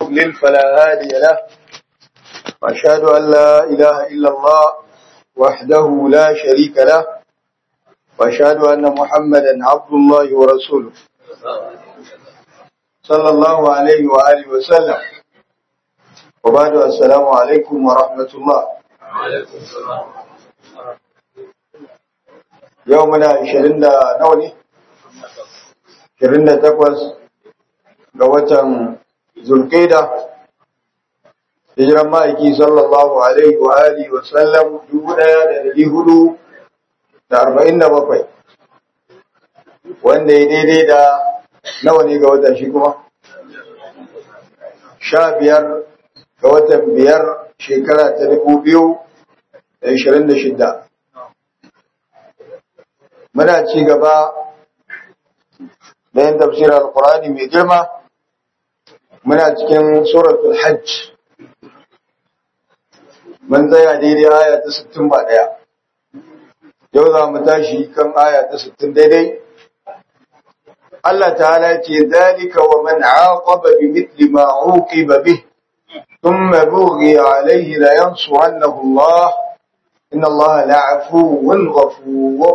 يضلل فلا هادي له وأشهد أن لا إله إلا الله وحده لا شريك له وأشهد أن محمدا عبد الله ورسوله صلى الله عليه وآله وسلم وبعد السلام عليكم ورحمة الله يومنا عشرين نوني عشرين تقوز قوة zulkaida hijiran ma'aiki sallallahu alaihi wa alihi wa sallam dubu ɗaya da dari hudu da arba'in da bakwai wanda ya daidai da nawa ne ga watan shi kuma sha biyar ga watan biyar shekara ta dubu biyu da ashirin da shida muna ci gaba da yin tafsirar alkurani mai girma muna cikin suratul hajj mun tsaya daidai aya ta 61 yau za mu tashi kan aya ta 60 daidai Allah ta'ala ce zalika wa man aqaba bi mithli ma uqiba bih thumma bughi alayhi la yansurannahu Allah inna Allah la'afuwun ghafur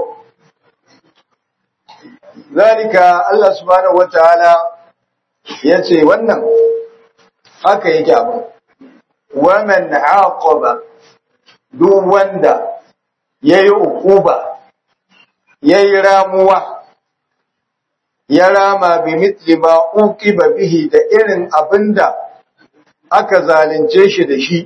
zalika Allah subhanahu wa ta'ala ya ce wannan haka yake abu waman aqaba duk wanda yayi ukuba yayi ramuwa ya rama bi mithli ma uqiba bihi da irin abinda aka zalunce shi da shi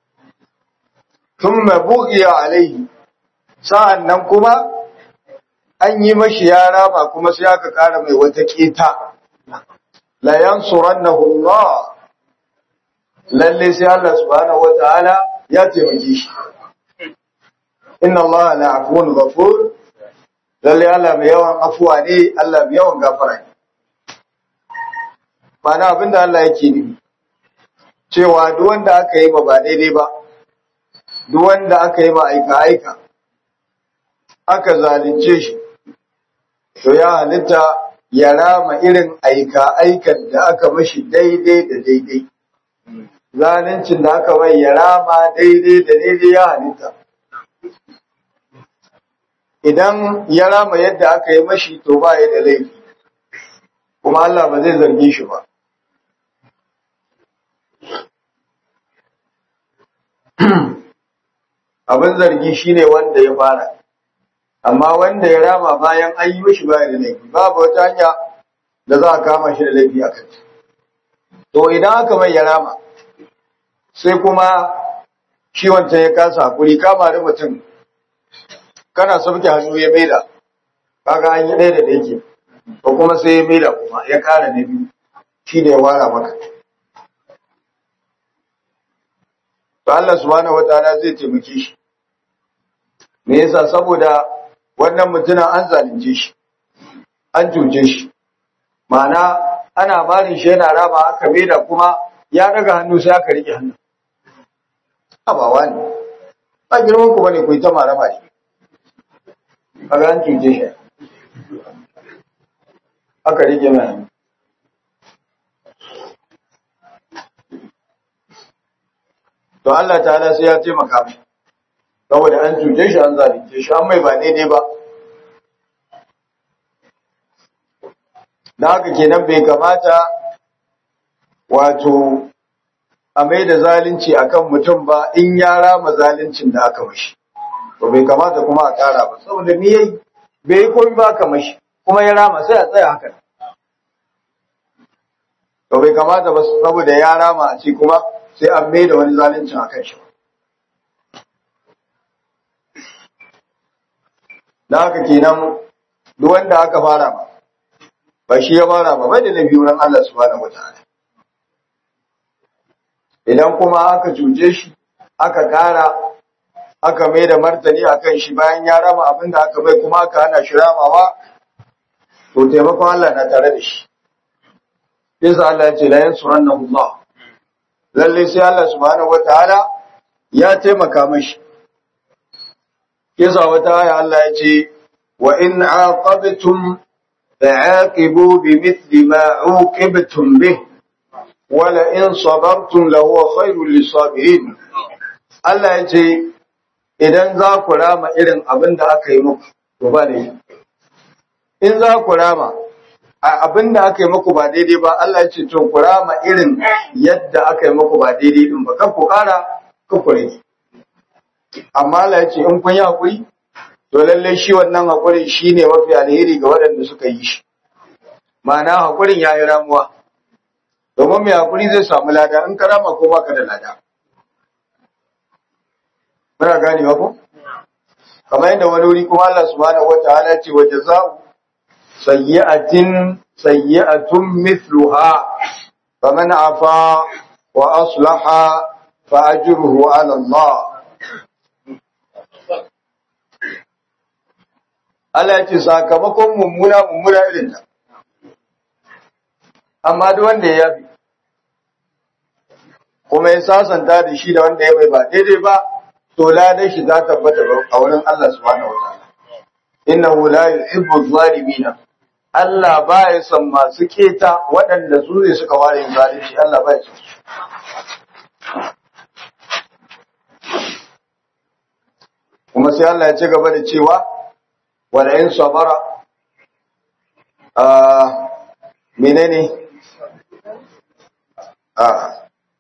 thumma bughiya alaihi sa'annan kuma an yi mashi ya rama kuma sai aka kara mai wata keta la yansurannahu Allah lalle sai Allah subhanahu wataala ya taimake shi inna Allah la afuwun ghafur lalle Allah mai yawan afuwa ne Allah mai yawan gafara ne mana abinda Allah yake nufi cewa duk wanda aka yi ba ba daidai ba duk wanda aka yi ma aika aika aka zalunce shi to ya halitta ya rama irin aika-aikan da aka mashi daidai da daidai. Zanencin da aka mai ya rama daidai da daidai ya halitta. Idan ya rama yadda aka yi mashi to ba ya da laifi, kuma Allah ba zai zargi shi ba. Abin zargi shine wanda ya fara. amma wanda ya rama bayan an yi mishi baya da laifi babu wata hanya da za a kama shi da laifi a kai to idan aka mai ya rama sai kuma shi wancan ya kasa hakuri kama da mutum kana sauke hannu ya maida kaga an yi ɗaya da yake ko kuma sai ya maida kuma ya kara na biyu shi da ya wara maka to Allah subhanahu wataala zai taimake shi me yasa saboda wannan mutumin an zalunce shi an cuce shi ma'ana ana barin shi yana raba aka da kuma ya daga hannu sai aka rike hannu abawa ne ba girman ku bane ku ta marama ne kaga an cuce shi aka rike mai hannu to Allah ta'ala sai ya taimaka mai saboda an cuce shi an zalunce shi an mai ba daidai ba da haka kenan bai kamata wato a mai da zalunci akan mutum ba in ya rama zaluncin da aka mashi to bai kamata kuma a kara ba saboda ni yayi bai yi komai ba aka mashi kuma ya rama sai a tsaya haka to bai kamata ba saboda ya rama a ce kuma sai an mai da wani zaluncin akan shi ba da haka kenan duk wanda aka fara ba ba shi ya fara ba bai da laifi wurin Allah subhanahu wataala idan kuma aka cuce shi aka kara aka mai da martani akan shi bayan ya rama abin da aka bai kuma aka hana shi ramawa to taimakon Allah na tare da shi yasa Allah ya ce la yansurannahu Allah lalle sai Allah subhanahu wataala ya taimaka mashi yasa wata aya Allah ya ce wa in aqabtum fa'aqibu bimithli ma uqibtum bih wala in sabartum lahu khairul lisabirin Allah ya ce idan za ku rama irin abin da aka yi muku to ba ne in za ku rama abin da aka yi muku ba daidai ba Allah ya ce to ku rama irin yadda aka yi muku ba daidai din ba kan ku kara kan ku rage amma Allah ya ce in kun yi hakuri to lalle shi wannan hakurin shine mafi alheri ga waɗanda suka yi shi ma'ana hakurin yayi ramuwa domin mai hakuri zai samu lada in ka rama ko baka da lada muna gane ba ko kamar yadda wani wuri kuma Allah subhanahu wataala ce wa jaza'u sayyi'atin sayyi'atun mithluha faman afa wa aslaha fa ajruhu 'ala Allah Allah ya ce sakamakon mummuna mummuna irin ta amma duk wanda ya yafi kuma ya sasanta da shi da wanda ya bai ba daidai ba to ladan shi za ta tabbata a wurin Allah subhanahu wataala innahu la yuhibbu adh-dhalimin Allah ba ya son masu keta waɗanda su ne suka ware yin zalunci Allah ba ya son su kuma sai Allah ya ci gaba da cewa wala in sabara a menene a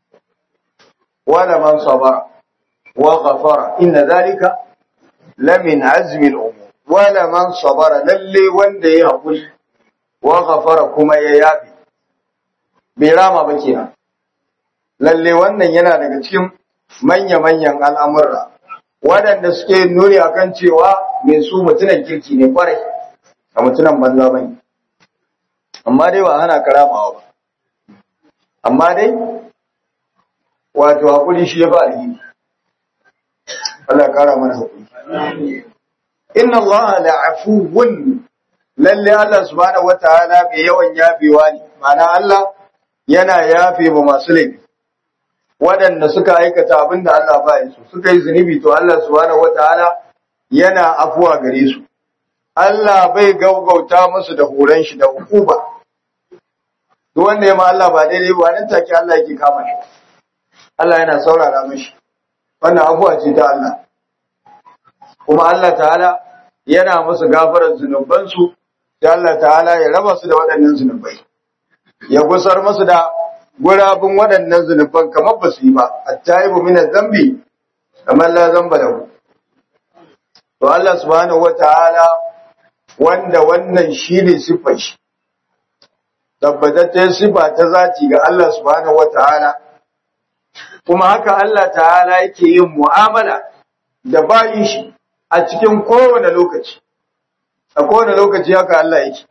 wala man sabara وغفر إن ذلك لمن عزم الأمور ولا من صبر للي وندي يقول وغفر كما ييابي برama ba kenan lalle wannan yana daga cikin manya-manyan al'amurra waɗanda suke nuni akan cewa mai su mutunan kirki ne kwarai a mutunan banza bane amma dai ba hana karamawa ba amma dai wato hakuri shi ya ba alheri Allah ya kara mana hakuri. Inna Allah la'afuwun lalle Allah subhanahu wataala bai yawan yafewa ne. Ma'ana Allah yana yafe ba masu laifi. Waɗanda suka aikata abin da Allah ba su suka yi zunubi to Allah subhanahu wataala yana afuwa gare su. Allah bai gaugauta musu da horon shi da hukuba. Duk wanda ya ma Allah ba daidai ba nan take Allah yake kama shi. Allah yana saurara mashi. wannan abuwa ce ta Allah kuma Allah ta'ala yana musu gafarar zunubansu sai Allah ta'ala ya raba su da waɗannan zunubai ya gusar musu da gurabun waɗannan zunuban kamar ba su yi ba at-taibu min zambi kamar la zamba lahu to Allah subhanahu wata'ala wanda wannan shine sifar shi tabbataccen sifa ta zati ga Allah subhanahu wata'ala kuma haka Allah ta'ala yake yin mu'amala da bayin shi a cikin kowane lokaci a kowane lokaci haka Allah yake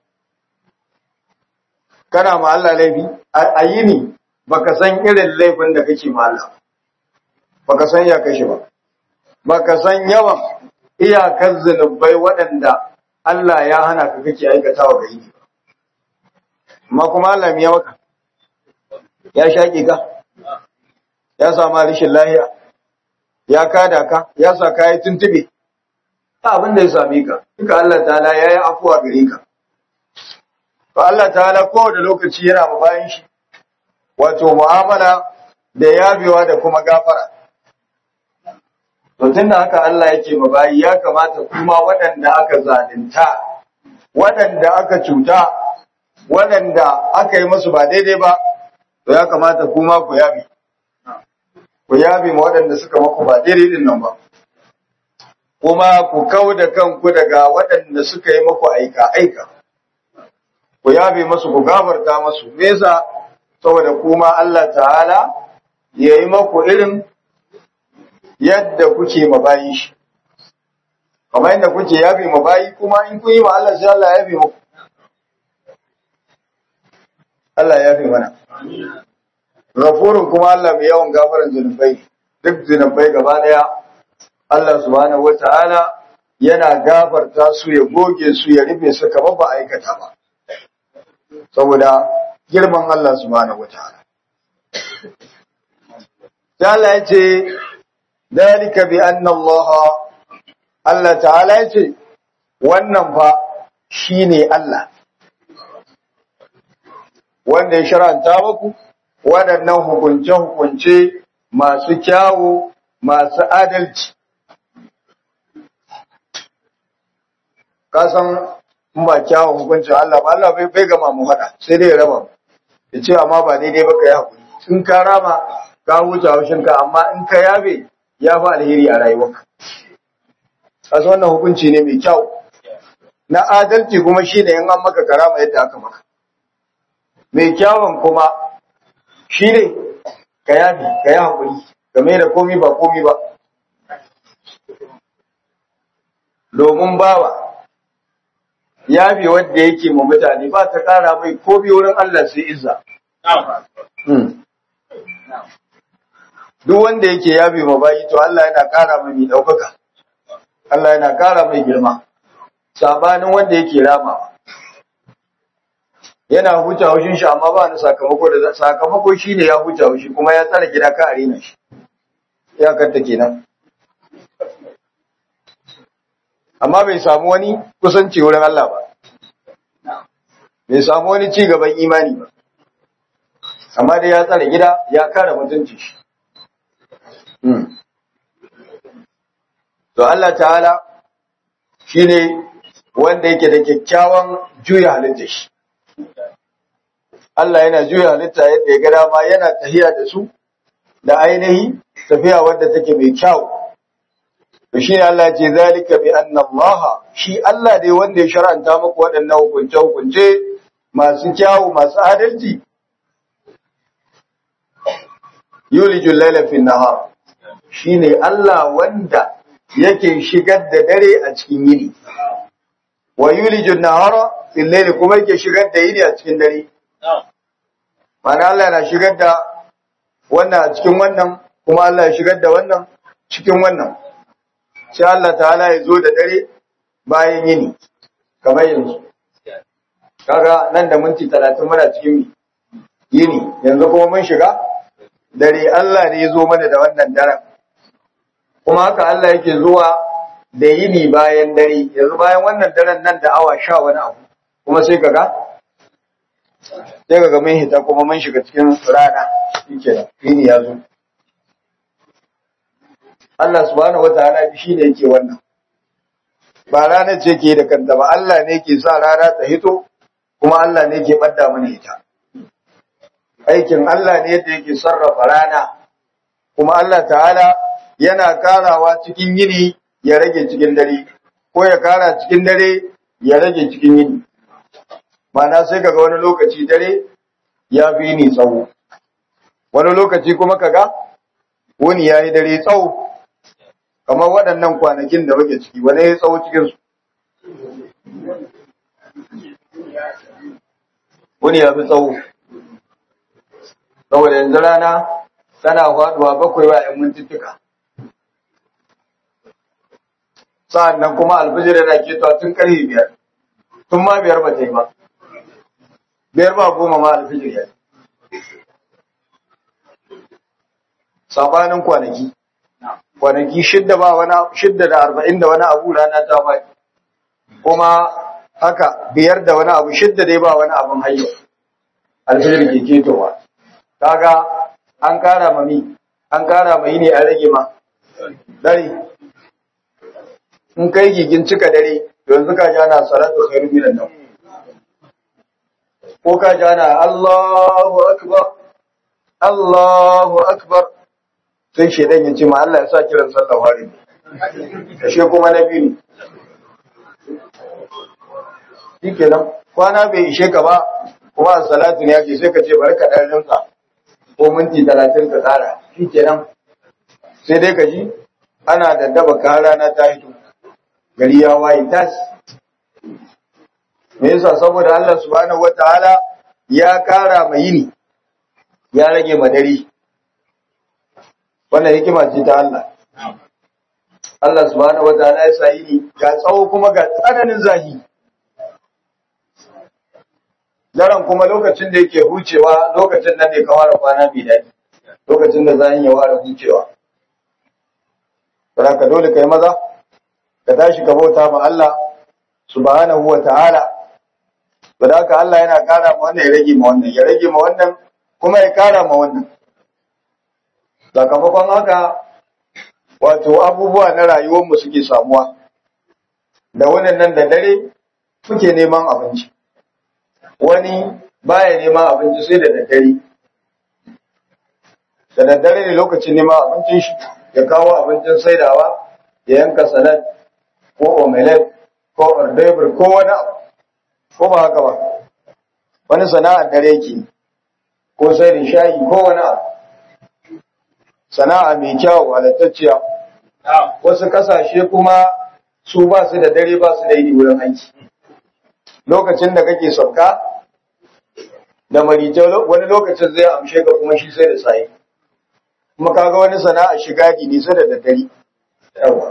kana ma Allah laifi a yini baka san irin laifin da kake ma Allah baka san ya kashe ba baka san yawan iyakar zunubai waɗanda Allah ya hana ka kake aikatawa ga yini amma kuma Allah ya maka ya shaƙe ka ya sama rashin lahiya ya kada ka ya sa ka yi tuntube ta abin da ya same ka duka Allah ta'ala ya yi afuwa gare ka to Allah ta'ala kowane lokaci yana ma bayan shi wato mu'amala da yabewa da kuma gafara to tunda haka Allah yake ma bayi ya kamata kuma waɗanda aka zalunta waɗanda aka cuta waɗanda aka yi musu ba daidai ba to ya kamata kuma ku yabe ku yabe ma waɗanda suka maku ba daidai din nan ba kuma ku kau da kanku daga waɗanda suka yi maku aika aika ku yabe masu ku gafarta masu me yasa saboda kuma Allah ta'ala ya yi maku irin yadda kuke mabayi shi kamar yadda kuke yabe mabayi kuma in kun yi ma Allah sai Allah ya yabe muku Allah ya yabe mana Gafurun kuma Allah mai yawan gafaran zunubai duk zunubai gaba daya Allah subhanahu wata'ala yana gafarta su ya goge su ya rufe su kamar ba aikata ba saboda girman Allah subhanahu wata'ala Allah ya ce dalika bi anna Allah Allah ta'ala ya ce wannan fa shine Allah wanda ya shar'anta muku waɗannan hukunce-hukunce masu kyawu masu adalci kasan in ba kyawun hukuncin Allah ba Allah bai gama mu faɗa sai dai ya raba ya ce amma ba daidai ba ka yi haƙuri in ka rama ka huce haushinka amma in ka yabe ya fi alheri a rayuwarka kasan wannan hukunci ne mai kyau na adalci kuma shi ne in an maka karama yadda aka maka mai kyawun kuma shi ne ka yabi ka yi haƙuri game da komi ba komi ba domin bawa yabi wanda yake ma mutane ba ta ƙara mai komi wurin Allah sai izza duk wanda yake yabi ma bayi to Allah yana ƙara mai ɗaukaka Allah yana ƙara mai girma sabanin wanda yake ramawa yana huce haushin shi amma ba ni sakamako da sakamako shine ya huce haushi kuma ya tsara gida ka arena shi ya kanta kenan amma bai samu wani kusanci wurin Allah ba bai samu wani ci gaban imani ba amma dai ya tsara gida ya kare mutunci shi to Allah ta'ala shine wanda yake da kyakkyawan juya halitta shi Allah yana juya halitta yadda ya ga dama yana tahiya da su da ainihi tafiya wadda take mai kyau to shine Allah ce zalika bi anna Allah shi Allah dai wanda ya shar'anta muku waɗannan hukunce hukunce masu kyawu masu adalci yulijul laila fi nahar shine Allah wanda yake shigar da dare a cikin yini wa yulijul nahara fil layli kuma yake shigar da yini a cikin dare Mana Allah yana shigar da wannan a cikin wannan, kuma Allah ya shigar da wannan cikin wannan. Sai Allah ta'ala ya zo da dare bayan yini, kamar yanzu. Kaga nan da minti talatin muna cikin yini, yanzu kuma mun shiga dare Allah ne ya zo mana da wannan daren. Kuma haka Allah yake zuwa da yini bayan dare, yanzu bayan wannan daren nan da awa sha wani abu, kuma sai kaga sai ga mun hita kuma mun shiga cikin rana shike da yini ya zo Allah subhanahu wataala shi ne yake wannan ba rana ce ke da kanta ba Allah ne ke sa rana ta hito kuma Allah ne ke badda mana ita aikin Allah ne yadda yake sarrafa rana kuma Allah ta'ala yana karawa cikin yini ya rage cikin dare ko ya kara cikin dare ya rage cikin yini Mana sai kaga wani lokaci dare ya fi ni tsawo, wani lokaci kuma kaga wani ya yi dare tsawo, kamar waɗannan kwanakin da muke ciki, wani ya yi tsawo cikinsu. Wani ya fi tsawo, saboda yanzu rana tana faɗuwa bakwai wa ‘yan mintuttuka. Sa'an nan kuma alfijir yana ketowa tun ƙarfe biyar, tun ma biyar ba ta yi ba. biyar ba goma ma alfijir ya sabanin kwanaki kwanaki shidda ba wani shidda da arba'in da wani abu rana ta bai kuma haka biyar da wani abu shidda dai ba wani abun hayyo alfijir ke ketowa kaga an kara mami an kara mai ne a rage ma dare in kai gigin cika dare yanzu ka ji ana salatu khairu minan nan ko ka ji ana Allahu akbar Allahu akbar sai shedan ya ce ma Allah ya sa kiran sallah hari kashe kuma na biyu ne shikenan kwana bai ishe ka ba kuma salatu ne yake sai ka ce bari ka dan rinka ko minti 30 ka tsara shikenan sai dai ka ji ana daddaba ka rana ta hito gari ya waye tas me yasa saboda Allah subhanahu wataala ya kara mai yini ya rage madari wannan hikima ce ta Allah Allah subhanahu wataala ya sa yini ga tsawo kuma ga tsananin zahi daren kuma lokacin da yake hucewa lokacin nan ne ka ware kwana mai daɗi lokacin da zahin ya ware hucewa ka dole kai maza ka tashi ka bauta ma Allah subhanahu wa ta'ala Bada haka Allah yana ƙara ma wannan ya rage ma wannan, ya rage ma wannan kuma ya kara ma wannan sakamakon haka wato abubuwa na rayuwarmu suke samuwa da wannan nan da dare muke neman abinci wani baya neman abinci sai da daddare da daddare ne lokacin neman abincin shi ya kawo abincin saidawa ya yanka salad ko omelette ko ordebur ko wani abu ko ba haka ba wani sana'ar dare yake ko sai da shayi ko wani abu sana'a mai kyau halattacciya wasu kasashe kuma su ba su da dare ba su da yi wurin aiki lokacin da kake sauka da marice wani lokacin zai amshe ka kuma shi sai da sayi kuma kaga wani sana'a shiga ne sai da daddare yawa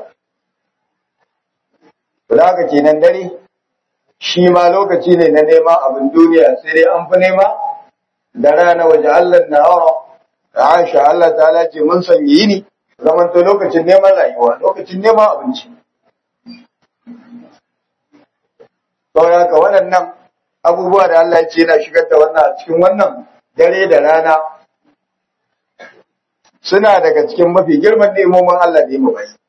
da haka kenan dare shi ma lokaci ne na nema abin duniya sai dai an fi nema da rana waje Allah na hawa da Aisha Allah ta ce mun sanya yini zaman to lokacin neman rayuwa lokacin neman abinci saboda haka waɗannan abubuwa da Allah ya ce yana shigar da wannan a cikin wannan dare da rana suna daga cikin mafi girman nemomin Allah da yi mu bai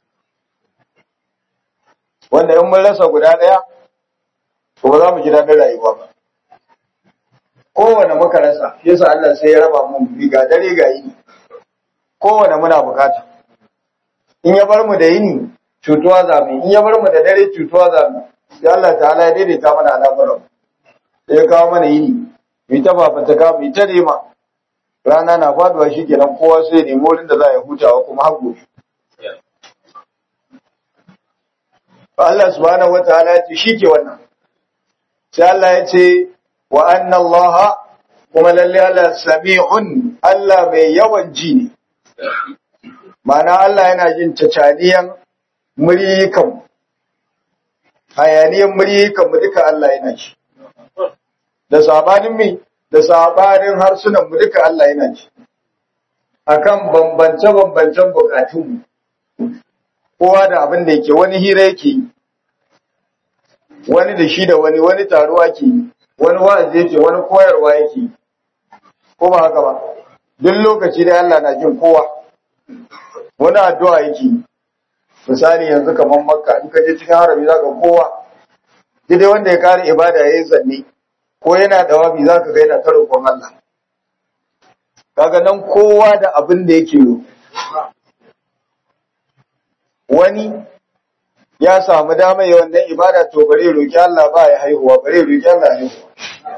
wanda in mun rasa guda ɗaya to ba za mu ji daɗin rayuwa ba kowane muka rasa shi yasa Allah sai ya raba mu bi ga dare ga yini kowane muna bukata in ya bar mu da yini cutuwa za mu in ya bar mu da dare cutuwa za mu sai Allah ta'ala ya daidaita mana al'amuran sai ya kawo mana yini mu ta fafataka mu ta nema rana na faduwa shikenan kowa sai ya nemi wurin da za ya hutawa kuma har gobe Allah subhanahu wataala ya ce shi ke wannan sai Allah ya ce wa anna Allah kuma lalle Allah sami'un Allah mai yawan ji ne ma'ana Allah yana jin cacaniyan muryikan hayaniyan muryikan mu duka Allah yana ji da sabanin mi da sabanin harsunan mu duka Allah yana ji akan bambance bambancen bukatun mu kowa da abin da yake wani hira yake wani da shi da wani wani taruwa ke wani wa'azi yake wani koyarwa yake ko ba haka ba duk lokaci da Allah na jin kowa wani addu'a yake misali yanzu kamar makka in ka je cikin harami zaka kowa dai wanda ya kare ibada yayin zanne ko yana da wafi zaka ga yana ta roƙon Allah kaga nan kowa da abin da yake roƙo wani ya samu dama yi wannan ibada to bare roki Allah ba ya haihuwa bare roki Allah haihuwa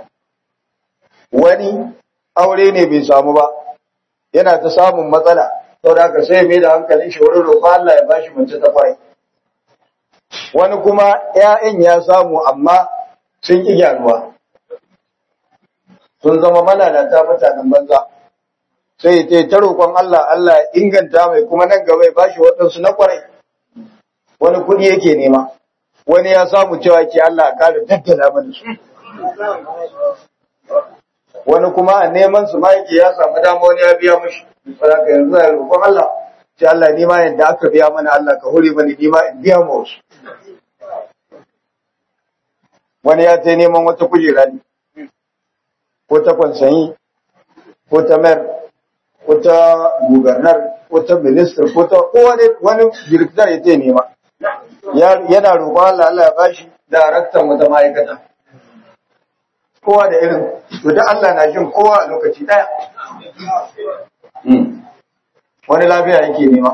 wani aure ne bai samu ba yana ta samun matsala saboda haka sai mai da hankalin shi wurin roƙo Allah ya bashi mace ta kwarai wani kuma ƴaƴan ya samu amma sun ki gyaruwa sun zama malalata mutanen banza sai ya ta roƙon Allah Allah ya inganta mai kuma nan gaba ya bashi waɗansu na kwarai wani kuɗi yake nema wani ya samu cewa ke Allah a ƙara daddala mana su wani kuma a neman su ma yake ya samu dama wani ya biya mashi saboda yanzu ya roƙon Allah ce Allah ni ma yadda aka biya mana Allah ka hore mani ni ma in biya ma wasu wani ya ta neman wata kujera ne ko ta kwansanyi ko ta mayar ko ta gubernar ko ta minister ko ta wani director ya ta nema yana roƙon Allah Allah ya bashi daraktan wata ma'aikata kowa da irin to da Allah na jin kowa a lokaci daya wani lafiya yake nema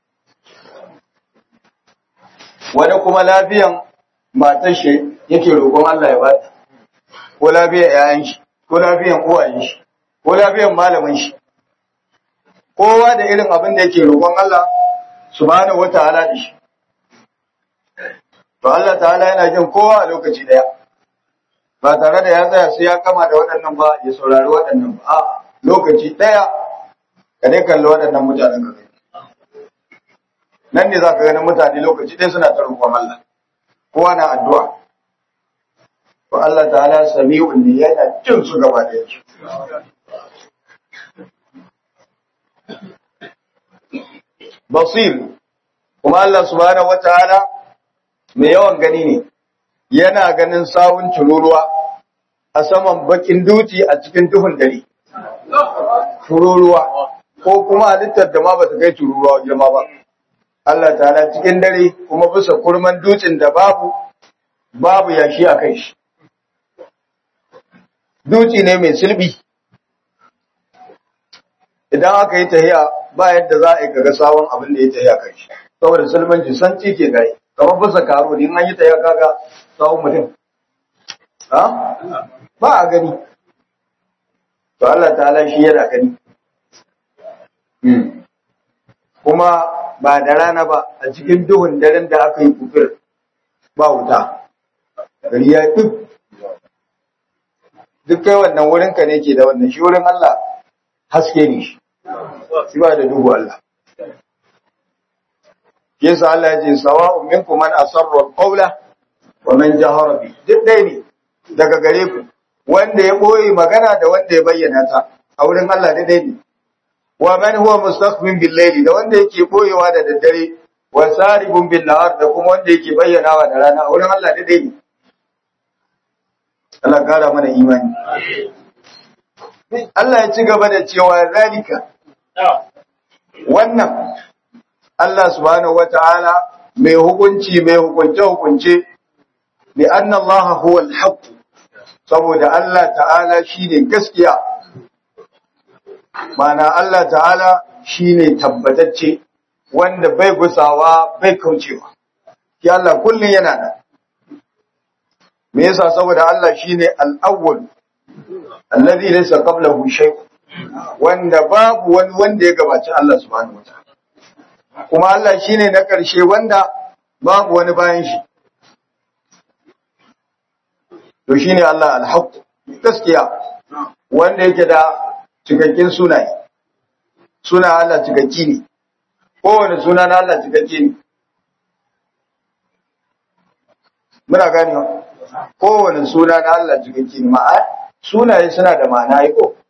wani kuma lafiyan matar shi yake roƙon Allah ya bata ko lafiyan yayan shi ko lafiyan uwayen shi ko lafiyan malamin shi kowa da irin abin da yake roƙon Allah subhanahu wataala da shi to Allah ta'ala yana jin kowa a lokaci daya ba tare da ya tsaya sai ya kama da waɗannan ba ya saurari waɗannan ba a lokaci daya ka dai kalli waɗannan mutanen ka nan ne za ka ganin mutane lokaci ɗaya suna ta roƙon Allah kowa na addu'a to Allah ta'ala sami'un ne yana jin su gaba da yake basir kuma Allah subhanahu wataala mai yawan gani ne yana ganin sawun tururuwa a saman bakin duti a cikin duhun dare tururuwa ko kuma halittar da ma ba ta kai tururuwa girma ba Allah ta'ala cikin dare kuma bisa kurman dutsen da babu babu yashi a kai shi dutse ne mai silbi idan aka yi tahiya ba yadda za a yi kaga sabon abin da ya tahiya kai shi saboda sulmanci san ci ke gai kamar bisa karo in an yi tahiya kaga sabon mutum ha ba a gani to Allah ta'ala shi yana gani kuma ba da rana ba a cikin duhun daren da aka yi kufir ba wuta gari ya duk duk kai wannan wurinka ne ke da wannan shi wurin Allah haske ne shi shi ba da duhu Allah yasa Allah ya ce sawa'un minkum man asarra al-qawla wa man jahara bi duk dai ne daga gare ku wanda ya boye magana da wanda ya bayyana ta a wurin Allah dai dai ne wa man huwa mustaqbil bil layli da wanda yake boyewa da daddare wa saribun bin nahar da kuma wanda yake bayyanawa da rana a wurin Allah dai dai ne Allah kara mana imani Allah ya ci gaba da cewa zalika wannan Allah subhanahu wata'ala mai hukunci mai hukunce hukunce bi anna Allah huwa al-haqq saboda Allah ta'ala shine gaskiya mana Allah ta'ala shine tabbatacce wanda bai gusawa bai kaucewa ki Allah kullun yana da me yasa saboda Allah shine al-awwal alladhi laysa qablahu shay wanda babu wani wanda ya gabaci Allah subhanahu wataala kuma Allah shine na ƙarshe wanda babu wani bayan shi to shine Allah al-haq gaskiya wanda yake da cikakken sunaye suna Allah cikakki ne kowane suna na Allah cikakki ne muna gani kowane suna na Allah cikakki ne ma'a sunaye suna da ma'ana yi ko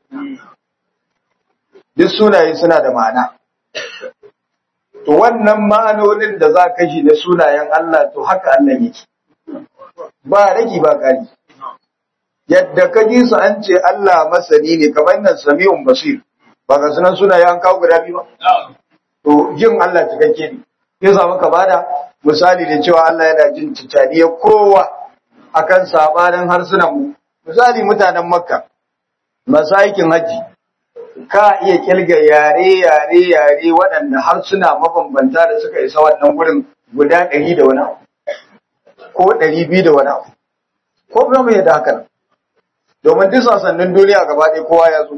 duk sunaye suna da ma'ana to wannan ma'anonin da za ka shi da sunayen Allah to haka Allah yake ba ragi ba kari yadda ka ji su an ce Allah masani ne kamar nan sami'un basir ba ga sunan sunaye an kawo guda biyu ba to jin Allah cikakke ne yasa muka bada misali da cewa Allah yana jin cicaniyar kowa akan sabanin harsunan mu misali mutanen makka masu aikin hajji ka iya kilga yare yare yare waɗanda harsuna mabambanta da suka isa wannan wurin guda ɗari da wani abu ko ɗari biyu da wani abu ko kuma mai da haka domin duk sassanin duniya gaba ɗaya kowa ya zo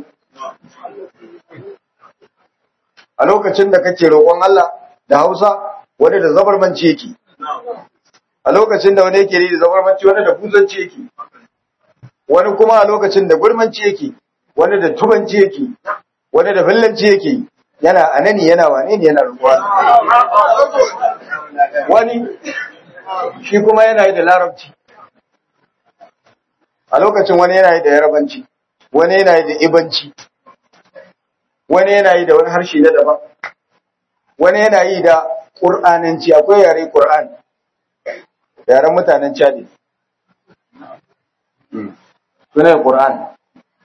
a lokacin da kake roƙon Allah da Hausa wani da zabarmanci yake a lokacin da wani yake da zabarmanci wani da buzanci yake wani kuma a lokacin da gurmanci yake wani da tubanci yake wani da fillanci yake yana anani yana wane ne yana rubuwa wani shi kuma yana yi da larabci a lokacin wani yana yi da yarabanci wani yana yi da ibanci wani yana yi da wani harshe na daban wani yana yi da ƙur'ananci akwai yare ƙur'an yaren mutanen chadi sunan ƙur'an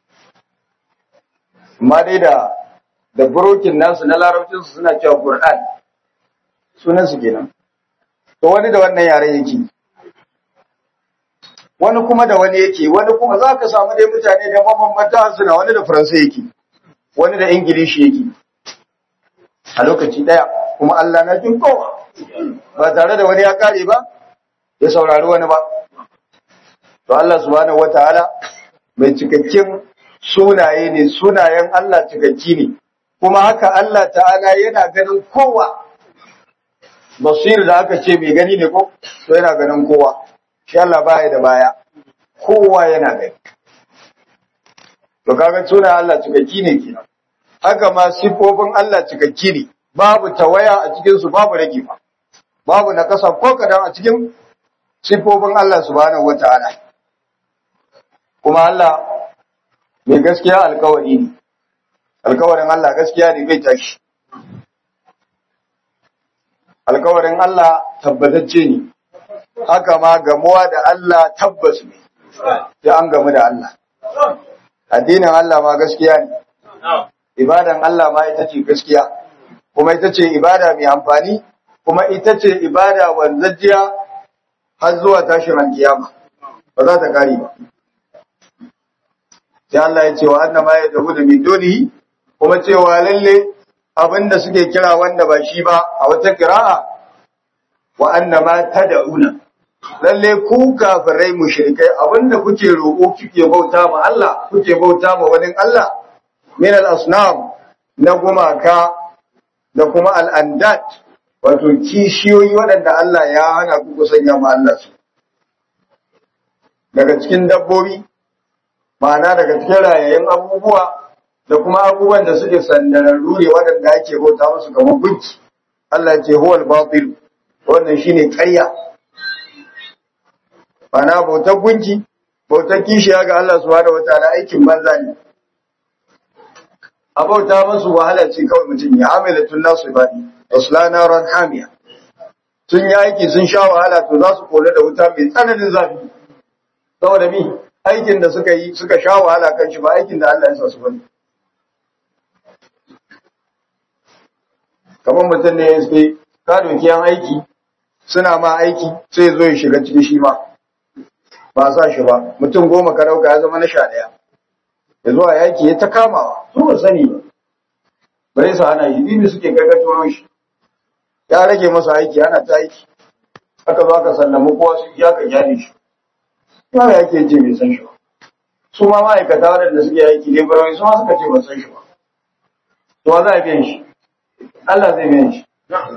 amma dai da da burokin nasu na larabcinsu suna cewa ƙur'an sunan su kenan to wani da wannan yaren yake wani kuma da wani yake wani kuma za ka samu dai mutane da mabambanta suna wani da faransa yake wani da ingilishi yake a lokaci daya kuma Allah na jin kowa ba tare da wani ya kare ba ya saurari wani ba to Allah subhanahu wataala mai cikakken sunaye ne sunayen Allah cikakki ne kuma haka Allah ta'ala yana ganin kowa basir da aka ce mai gani ne ko to yana ganin kowa shi Allah baya da baya kowa yana gani to kaga sunan Allah cikakki ne kenan haka ma sifofin Allah cikakki ne babu tawaya a cikin su babu rage ba babu nakasa ko kadan a cikin sifofin Allah subhanahu wataala kuma Allah mai gaskiya alkawari ne alkawarin Allah gaskiya ne bai tashi alkawarin Allah tabbatacce ne haka ma gamuwa da Allah tabbas ne sai an gamu da Allah addinin Allah ma gaskiya ne ibadan Allah ma ita ce gaskiya kuma ita ce ibada mai amfani kuma ita ce ibada wanzajjiya har zuwa tashin alkiyama ba za ta kare ba sai Allah ya ce wa annama ya dahu da min dunihi kuma cewa lalle abinda suke kira wanda ba shi ba a wata kira'a wa annama tad'una lalle ku kafirai mushrikai abinda kuke roƙo kuke bauta ma Allah kuke bauta ma wani Allah min al-asnam na gumaka da kuma al-andat wato kishiyoyi waɗanda Allah ya hana ku sanya ma Allah su daga cikin dabbobi ma'ana daga cikin rayayen abubuwa da kuma abubuwan da suke sandararru ne waɗanda ake bauta musu kamar gunki Allah ya ce huwal batil wannan shine ƙarya ma'ana bautar gunki bautar kishiya ga Allah subhanahu wataala aikin banza ne a bauta musu wahala ce kawai mutum ya amila tun nasu ibadi aslana ran hamiya sun yi aiki sun sha wahala to za su kula da wuta mai tsananin zafi saboda mi aikin da suka yi suka sha wahala kan shi ba aikin da Allah ya sa su bane kamar mutum ne ya sai ka doki yan aiki suna ma aiki sai zo ya shiga ciki shi ma ba sa shi ba mutum goma ka dauka ya zama na sha ɗaya ya zuwa yaki ya ta kamawa su ba sani ba bare su hana shi bibi suke gargato shi ya rage masa aiki ana ta aiki aka zo aka sallama kowa su ya ka gyale shi ya yake ce bai san shi ba su ma ma'aikata waɗanda suke aiki ne barawai su ma suka ce ba san shi ba to za a biyan shi Allah zai biyan shi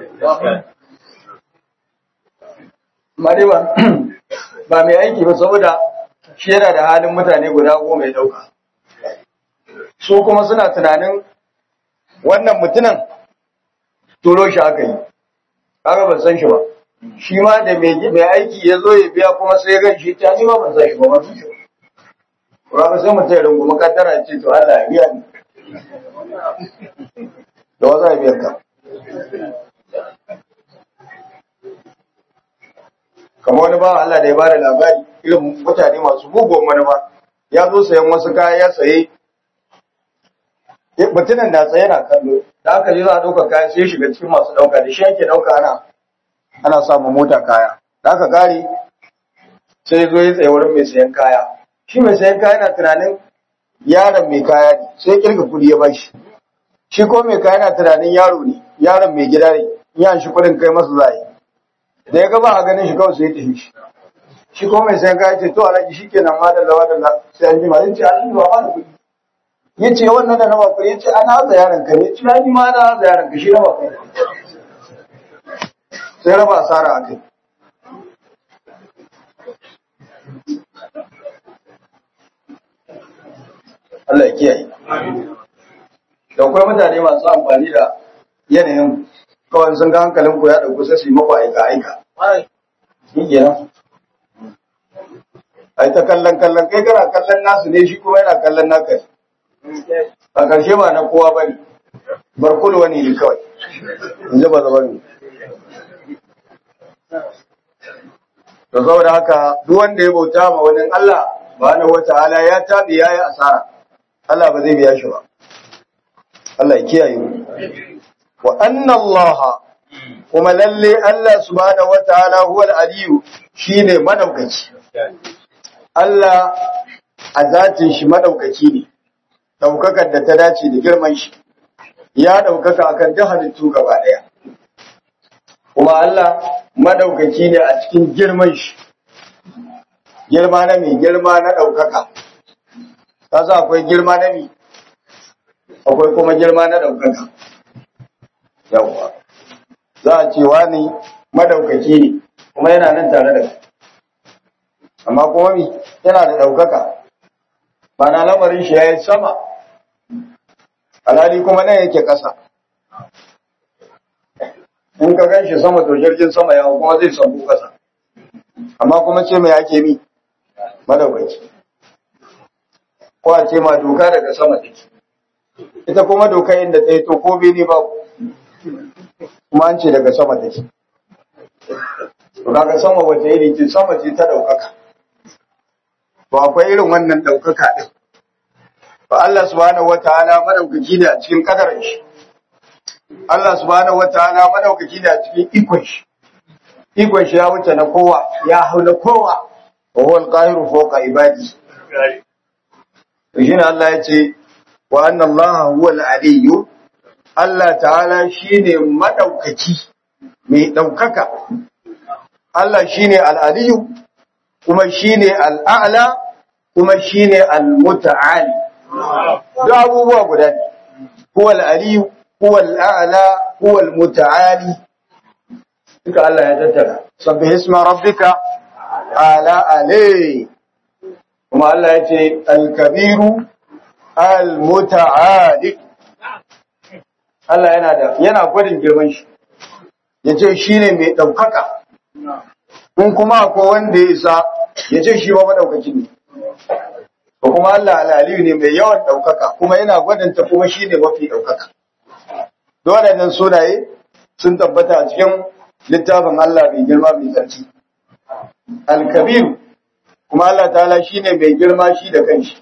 ma dai ba ba mai aiki ba saboda shi yana da halin mutane guda goma ya dauka su kuma suna tunanin wannan mutumin turo shi aka yi kaga ban san shi ba shi ma da mai aiki ya zo ya biya kuma sai ya gan shi ta ni ma ban san shi ba ban san shi ba ba sai mutum ya rungumi kaddara ya ce to Allah ya biya ni da wa za a biyar ka kamar wani bawa Allah da ya bada labari irin mutane masu mugun manufa ya zo sayan wasu kaya ya saye mutumin da tsaye na kallo da aka je za a ɗauka kaya sai shiga cikin masu ɗauka da shi ake ɗauka ana ana samun mota kaya da aka kare sai zo ya tsaye wurin mai sayan kaya shi mai sayan kaya na tunanin yaron mai kaya ne sai kirga kuɗi ya bashi shi ko mai kaya na tunanin yaro ne yaron mai gida ne ya shi kuɗin kai masa zai da ya ga ba a ganin shi kawai sai ya tafi shi shi ko mai sayan kaya ce to alaji shi kenan ma da lawa da sai an jima zai ce alaji ba ma da kuɗi ya ce wannan da na bakuri ya ce ana haza yaron ka ya ce na ni ma na haza yaron ka shi na bakuri sai raba asara a kai Allah ya kiyaye da akwai mutane masu amfani da yanayin kawai sun ga hankalin ku ya dauku sai su yi maku aika aika shi kenan ai ta kallon kallon kai kana kallon nasu ne shi kuma yana kallon naka a ƙarshe ba na kowa ba ne barkul wani ne kawai in ji ba zaba ne da saboda haka duk wanda ya bauta ma wani Allah ba na wata ala ya tabi ya yi asara Allah ba zai biya shi ba Allah ya kiyaye mu wa anna Allah kuma lalle Allah subhanahu wataala huwa al-aliyu shine madaukaki Allah a zatin shi madaukaki ne daukakar da ta dace da girman shi ya daukaka akan duk halittu gaba daya kuma Allah madaukaki ne a cikin girman shi girma na mai girma na daukaka kasa akwai girma na mi akwai kuma girma na daukaka yawwa za a ce wani madaukaki ne kuma yana nan tare da amma kuma mi yana da daukaka ba na lamarin shi ya yi sama alhali kuma nan yake ƙasa in ka gan shi sama to jirgin sama ya kuma zai samu ƙasa amma kuma ce mai ake mi madaukaki ko a ce ma doka daga sama take ita kuma doka inda ta yi to ko bene ba kuma an ce daga sama take to kaga sama wace iri ce sama ce ta daukaka to akwai irin wannan daukaka din Ba Allah subhanahu wataala madaukaki ne a cikin kadarin shi. Allah subhanahu wataala madaukaki ne a cikin ikon shi. Ikon shi ya wuce na kowa, ya hau na kowa. Wa huwa al-qahiru fawqa ibadi. Shi ne Allah ya ce wa anna Allah huwa al-aliyyu Allah ta'ala shine madaukaki mai daukaka. Allah shine al-aliyyu kuma shine al-a'la kuma shine al-muta'ali. Duk abubuwa guda ne. Huwa al-aliyyu huwa al-a'la huwa al-muta'ali. Duka Allah ya tattara. Sabbih isma rabbika ala alai. Kuma Allah ya ce al-kabiru al-muta'ali. Allah yana da yana gwadin girman shi. Yace shine mai daukaka. In kuma akwai wanda ya isa yace shi ba madaukaki ne. Ko kuma Allah al-aliyu ne mai yawan daukaka kuma yana gwadanta kuma shine mafi daukaka. Dole nan sunaye sun tabbata a cikin littafin Allah mai girma mai tsarki. Al-Kabir kuma Allah ta'ala shine mai girma shi da kanshi.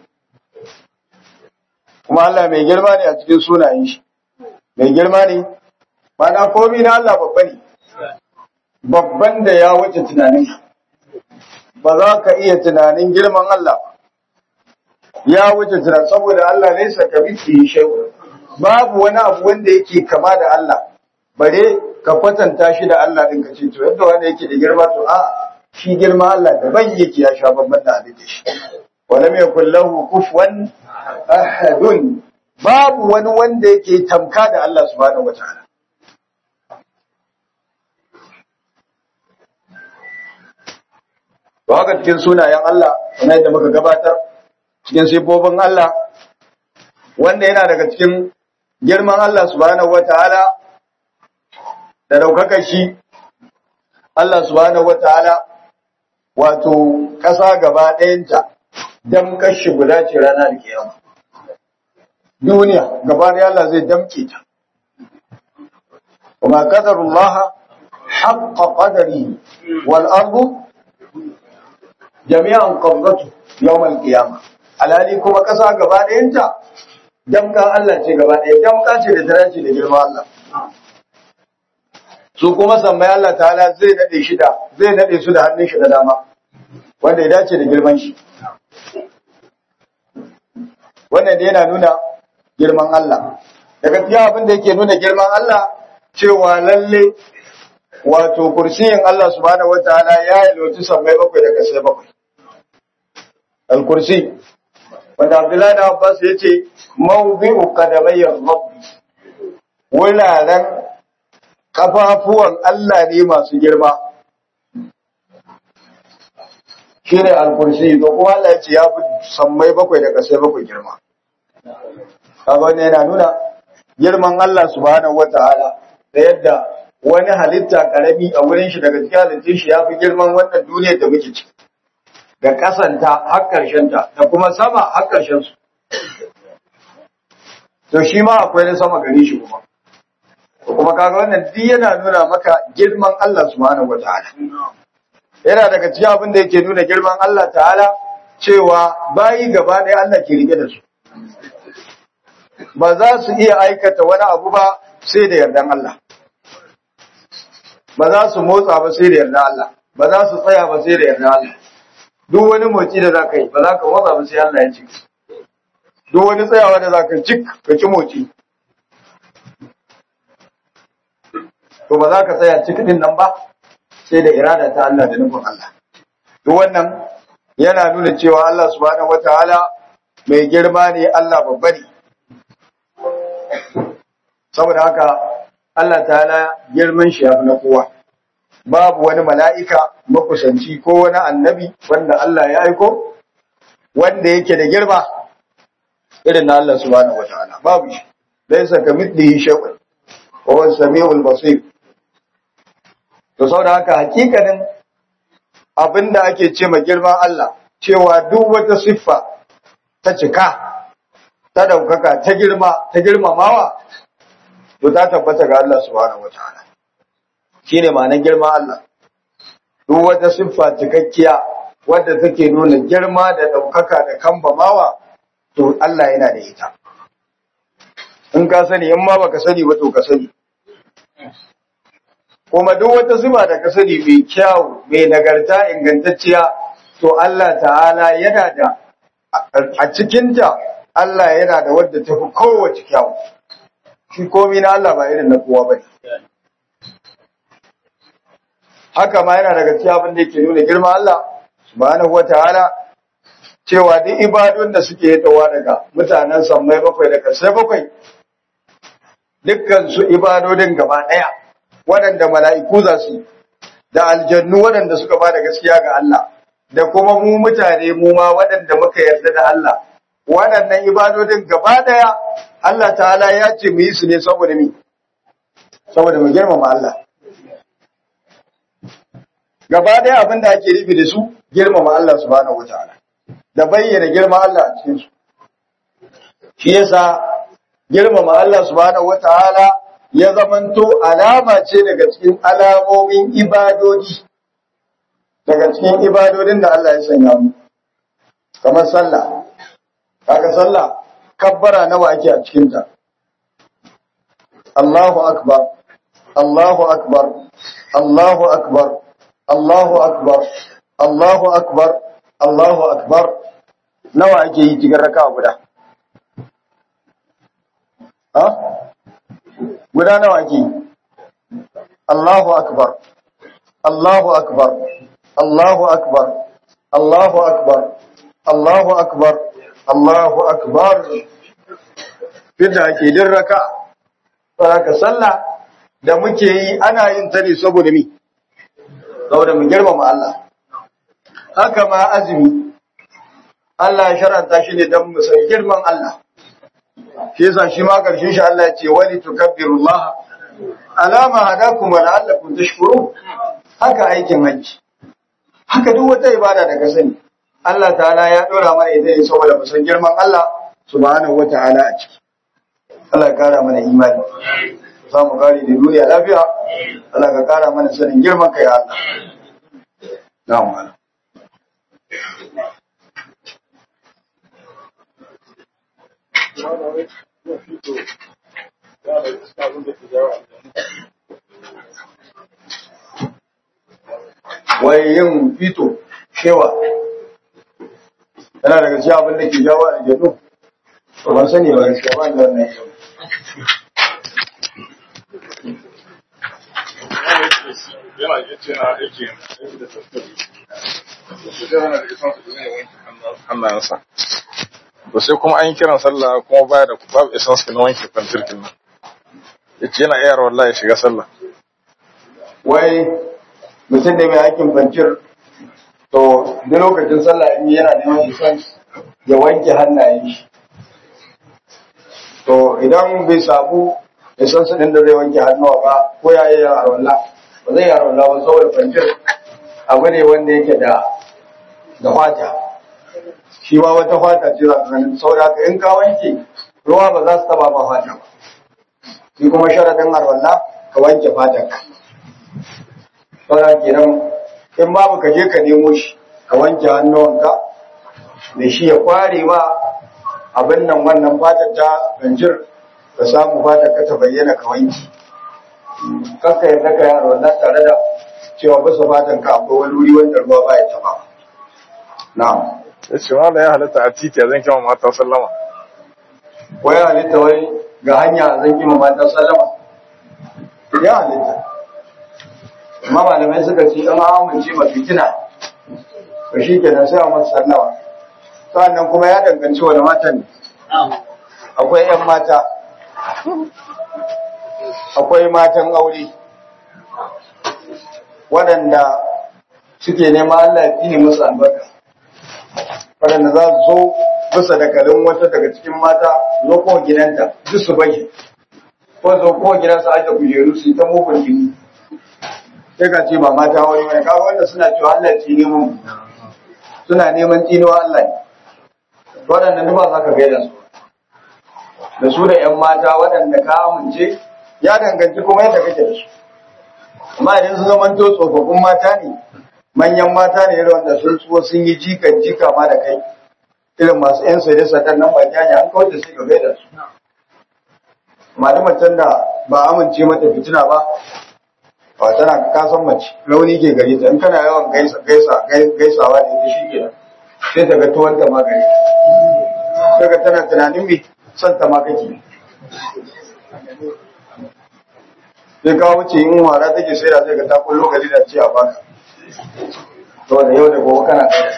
Kuma Allah mai girma ne a cikin sunayen shi. Mai girma ne, mana komi na Allah babba ne. Babban da ya wuce tunanin ba za ka iya tunanin girman Allah ba. Ya wuce tunanin saboda Allah ne saka miki shehu. Babu wani abu wanda yake kama da Allah. Bare ka kwatanta shi da Allah din ka ce to yadda wanda yake da girma to a shi girma Allah daban yake ya sha babban da abin da shi walam yakul lahu kufuwan ahadun babu wani wanda yake tamka da Allah subhanahu wataala to haka cikin sunayen Allah kamar yadda muka gabatar cikin sifofin Allah wanda yana daga cikin girman Allah subhanahu wataala da daukakar shi Allah subhanahu wataala wato ƙasa gaba ɗayanta don kashi guda ce rana da kiyama duniya gaba da Allah zai damke ta kuma qadarullah haqqa qadari wal ardu jami'an qabdatu yawm al qiyama alali kuma ƙasa gaba ɗayanta damka Allah ce gaba ɗaya damka ce da daraja da girma Allah su kuma sammai Allah ta'ala zai nade shi da zai nade su da hannun shi da dama wanda ya dace da girman shi wannan da yana nuna girman Allah daga cikin abin da yake nuna girman Allah cewa lalle wato kursiyin Allah subhanahu wataala ya yi lotu sammai bakwai da kasai bakwai al-kursi wanda Abdullahi da Abbas ya ce mawdi'u qadamayyar rabbi wuraren kafafuwan Allah ne masu girma shine al-kursi to kuma Allah ya ce ya fi sammai bakwai da kasai bakwai girma kaga wannan yana nuna girman Allah subhanahu wataala da yadda wani halitta karami a wurin shi daga cikin halittun shi ya fi girman wannan duniyar da muke ciki da kasanta har karshen ta da kuma sama har karshen su to shi ma akwai na sama gare shi kuma kuma kaga wannan duk yana nuna maka girman Allah subhanahu wataala yana daga cikin abin da yake nuna girman Allah ta'ala cewa bayi gaba ɗaya Allah ke rike da su ba za su iya aikata wani abu ba sai da yardan Allah ba za su motsa ba sai da yardan Allah ba za su tsaya ba sai da yardan Allah duk wani motsi da za ka yi ba za ka motsa ba sai Allah ya ci duk wani tsayawa da za ka cik ka ci motsi to ba za ka tsaya cik din nan ba sai da irada ta Allah da nufin Allah duk wannan yana nuna cewa Allah subhanahu wataala mai girma ne Allah babba ne saboda haka Allah ta'ala girman shi yafi na kowa babu wani mala'ika makusanci ko wani annabi wanda Allah ya aiko wanda yake da girma irin na Allah subhanahu wataala babu shi laysa kamithlihi shay'un wa huwa as-sami'ul basir to saboda haka hakikanin abinda ake ce ma girman Allah cewa duk wata siffa ta cika ta daukaka ta girma ta girmamawa to ta tabbata ga Allah subhanahu wataala shine ma'anar girman Allah duk wata siffa cikakkiya wadda take nuna girma da daukaka da kambamawa to Allah yana da ita in ka sani in ma baka sani ba to ka sani kuma duk wata sifa da ka sani mai kyau mai nagarta ingantacciya to Allah ta'ala yana da a cikinta Allah yana da wadda ta fi kowace kyau shi komi na Allah ba irin na kowa ba haka ma yana daga cikin abin da yake nuna girman Allah subhanahu wataala cewa duk ibadun da suke yatawa daga mutanen sammai bakwai da kasai bakwai dukkan su ibadodin gaba daya waɗanda mala'iku za su da aljannu waɗanda suka ba da gaskiya ga Allah da kuma mu mutane mu ma waɗanda muka yarda da Allah waɗannan ibadodin gaba daya Allah ta'ala ya ce mu yi su ne saboda mi saboda mu girmama Allah gaba daya abin da ake nufi da su girmama Allah subhanahu wataala da bayyana girma Allah a cikin su shi yasa girmama Allah subhanahu wataala ya zamanto alama ce daga cikin alamomin ibadodi daga cikin ibadodin da Allah ya sanya mu kamar sallah kaga sallah kabbara nawa ake a cikin ta Allahu akbar Allahu akbar Allahu akbar Allahu akbar Allahu akbar Allahu akbar nawa ake yi cikin raka'a guda ha guda nawa ake yi Allahu akbar Allahu akbar Allahu akbar Allahu akbar Allahu akbar Allahu akbar Fidda ake din raka'a Saraka sallah da muke yi ana yin ta ne saboda mi saboda mu girmama Allah haka ma azumi Allah ya sharanta shi ne don mu san girman Allah shi yasa shi ma karshen shi Allah ya ce wali tukabbirullah alama hadakum wa la'allakum tashkurun haka aikin hajji haka duk wata ibada da ka sani Allah ta'ala ya dora mana ita ne saboda mu san girman Allah subhanahu wata'ala a ciki Allah ya kara mana imani za mu kare da duniya lafiya Allah ka kara mana sanin girman kai Allah na'am wai yin fito shewa yana daga cikin abin da ke jawo a jadu to ban sani ba gaskiya ba da wannan yau yana iya ce na aiki aiki da tattali da su jira na da isan su zai wanke hannayensa to sai kuma an yi kiran sallah kuma baya da babu isan su na wanke kwantirkin nan ya ce yana iya wallahi shiga sallah wai mutum da mai aikin fancir to duk lokacin sallah in yana neman isan ya wanke hannayen shi to idan bai samu isan su ɗin da zai wanke hannuwa ba ko ya yi yara wallah ba zai yara wallah ba saboda fancir abu ne wanda yake da da fata shi ma wata fata ce za ka ganin saboda haka in ka wanke ruwa ba za su taba ba fata ba shi kuma sharadin arwallah ka wanke fatanka saboda kenan in babu ka je ka nemo shi ka wanke hannuwanka da shi ya kware ma abin nan wannan fatar ta ganjir ka samu fatar ka ta bayyana ka wanke kakka yadda ka yaro na tare da cewa bisa fatan ka akwai wani wuri wanda ruwa ba ya taba na'am ya ce wanda ya halatta a titi zan kama mata sallama wai halitta wai ga hanya zan kima mata sallama ya halitta amma malamai suka ce an amince ma fitina to shi kenan sai a masa sallama sa'annan kuma ya danganci wani matan ne akwai 'yan mata akwai matan aure waɗanda suke nema Allah ya tsine musu albarka waɗanda za su zo bisa da kalin wata daga cikin mata zo kowa gidanta duk su bage ko zo kowa gidansa ake kujeru su yi ta mugun jini sai ka ce ba mata wani mai kawo wanda suna cewa Allah ya tsine mu suna neman tsinewa Allah ne waɗanda duk ba za ka gaida su da su da 'yan mata waɗanda ka amince ya danganci kuma yadda kake da su amma idan sun zama to tsofaffin mata ne manyan mata ne irin wanda sun tsuwa sun yi jikan jika ma da kai irin masu yan sai da sadan nan ba janya an kawar da sai ka gaida su malamar can da ba amince mata fitina ba ba tana kasan mace rauni ke gari ta in kana yawan gaisa gaisa gaisawa da ita shi kenan sai ta ga tuwon ta ma gari sai ga tana tunanin me son ta ma kake sai ka wuce in wara take sai da sai ga ta kullo gari da ce a baka to da yau da gobe kana kai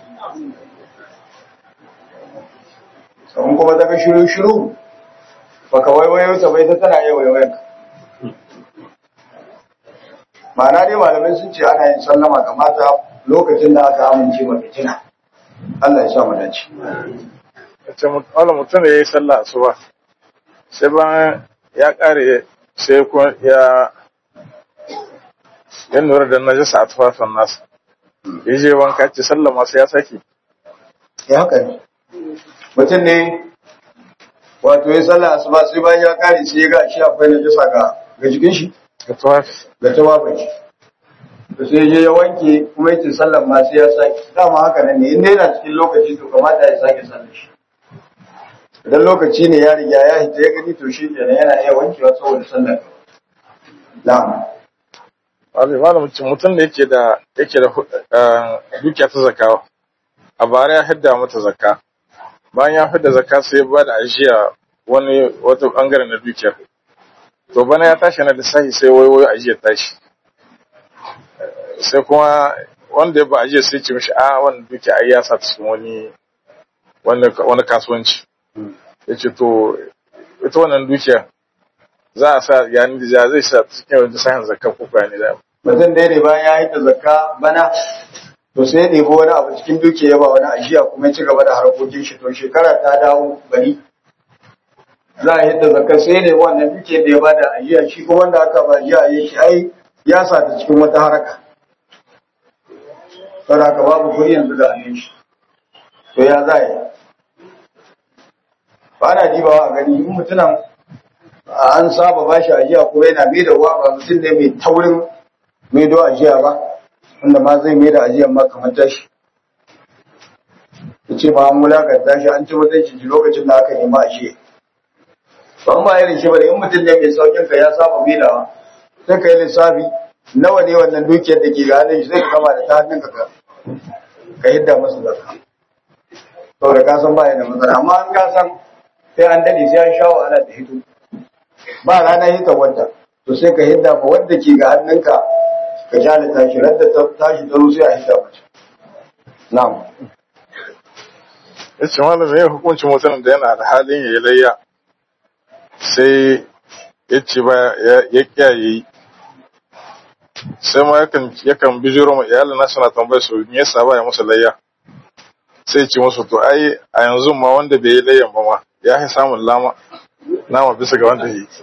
sun kuma ta ga shiru shiru baka waiwayo ta bai ta tana yau yau ma'ana dai malamai sun ce ana yin sallama ga mata lokacin da aka amince ma fitina Allah ya sa mu dace ce wani mutum da ya yi sallah asuba sai bayan ya kare sai kuma ya ya lura da najasa a tufafin nasa ya je wanka ce sallah masu ya saki ya haka ne mutum ne wato ya sallah asuba sai bayan ya kare sai ya ga shi akwai najasa ga ga jikin shi ga tufafi ga tawafin shi to sai je ya wanke kuma yace sallan ma sai ya sake dama haka nan ne inda yana cikin lokaci to kamata ya sake sallar shi idan lokaci ne ya riga ya hita ya gani to shi kenan yana iya wankewa saboda sallar na'am wani malamin mutum da yake da yake da eh, dukiya ta zakawa a bara ya hidda mata zakka bayan ya hidda zakka sai ya bada ajiya wani wata bangare na dukiyar to bana ya tashi na lissafi sai wayo ajiyar tashi sai kuma wanda ya ba ajiyar sai ce mishi a wannan dukiya ai ya sa ta cikin wani wani wani kasuwanci ya ce to ita wannan dukiya za a sa yani da zai sa ta cikin wani sahin zakka ko kwani da mutum dai ne bayan ya hita zakka bana to sai ya ɗebi wani abu cikin dukiya ya ba wani ajiya kuma ya ci gaba da harkokin shi to shekara ta dawo bari za a hita zakka sai ne wannan dukiyar da ya ba da ajiya shi kuma wanda aka ba ajiya ya ce ai ya sa ta cikin wata haraka saboda haka babu kuɗi yanzu da hannun shi to ya za yi ba na dibawa a gani in mutunan an saba ba shi ajiya ko yana mai da ruwa ba mutum ne mai taurin mai do ajiya ba wanda ma zai mai da ajiyan ma kamar tashi ya ce ba an wulakanta shi an ci mutunci shi lokacin da aka nema ajiya ba ba irin shi ba da in mutum ne mai saukin ka ya saba mai da sai ka yi lissafi nawa ne wannan dukiyar da ke ga hannun shi sai ka kama da ta hannun ka ka ka yadda masa zakka saboda ka san ba ya da matsala amma an ka san sai an dade sai an sha wahala da hito ba rana hita wanda to sai ka hidda ma wanda ke ga hannunka ka jale tashi radda ta tashi ta sai a hidda mace na'am ya ce malam me hukuncin mutumin da yana da halin ya yi layya sai ya ce ba ya- ya kiyaye sai ma yakan yakan bijiro ma iyalin nasu na tambayar su me yasa ba ya musu layya sai ya ce musu to ai a yanzu ma wanda bai yi layyan ba ma ya fi samun lama nama bisa ga wanda ya yi